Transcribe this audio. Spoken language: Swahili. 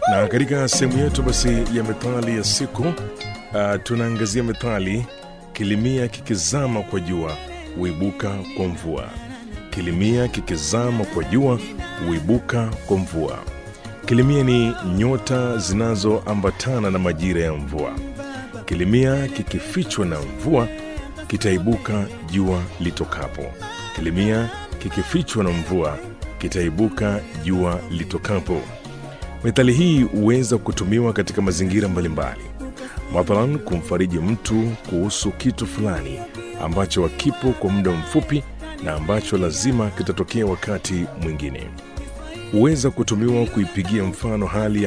Na katika sehemu yetu basi ya methali ya siku uh, tunaangazia methali kilimia kikizama kwa jua huibuka kwa mvua. Kilimia kikizama kwa jua huibuka kwa mvua. Kilimia ni nyota zinazoambatana na majira ya mvua. Kilimia kikifichwa na mvua kitaibuka jua litokapo. Kilimia kikifichwa na mvua kitaibuka jua litokapo. Methali hii huweza kutumiwa katika mazingira mbalimbali, mathalan kumfariji mtu kuhusu kitu fulani ambacho hakipo kwa muda mfupi na ambacho lazima kitatokea wakati mwingine. Huweza kutumiwa kuipigia mfano hali ya